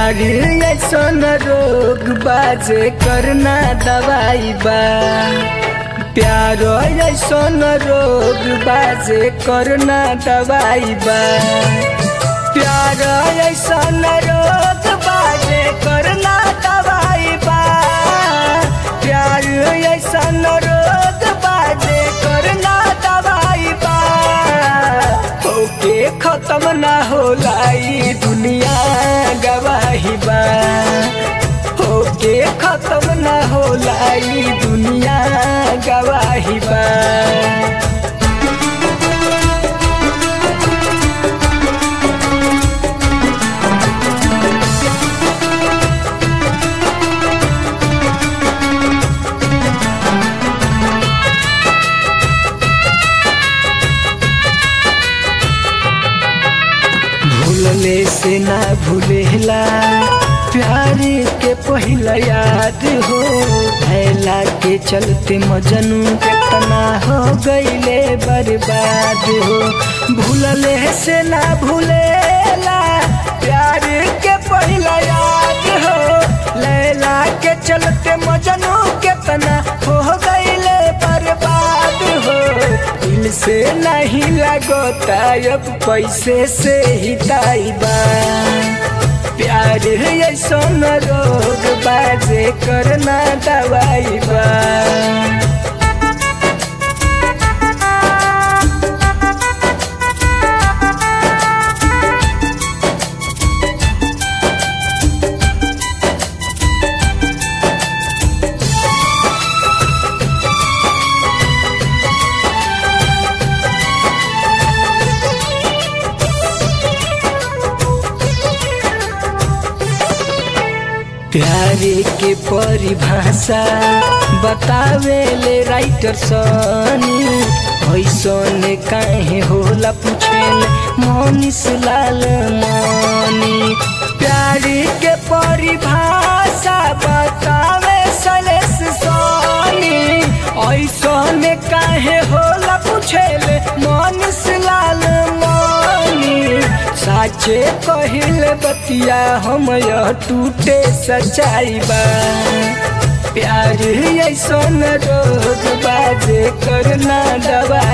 प्यार ऐसन रोग बाजे करना दवाई बा प्यार ऐसन रोग बाजे करना दवाई बा प्यार ऐसन रोग बाजे करना दवाई बा प्यार ऐसन रोग बाजे करना दवाई बा होके खत्म ना होला ई दुनिया गवाही बा होके खत्म ना होला ई दुनिया गवाही बा भूलले से ना भूलेला प्यार के पहिला याद हो भैला के चलते मजनू कितना हो गईले बर्बाद हो भूलले से ना भूलेला प्यार के पहिला याद हो लैला के चलते मजनू कितना हो गईले बर्बाद हो दिल से नहीं लगता अब पैसे से ही ताइबा प्यार ऐसन रोग बाजे करना दवाई बा प्यार के परिभाषा बतावे ले राइटर सनी ऐसन काहे होला पूछेल मनीष लाल मनी प्यार के परिभाषा बतावे सलेस सनी ऐसन काहे होला पूछेल मनीष लाल मनी साचे कहिल बतिया हम यह टूटे सच्चाई बा प्यार ऐसन रोग बाजे करना दवा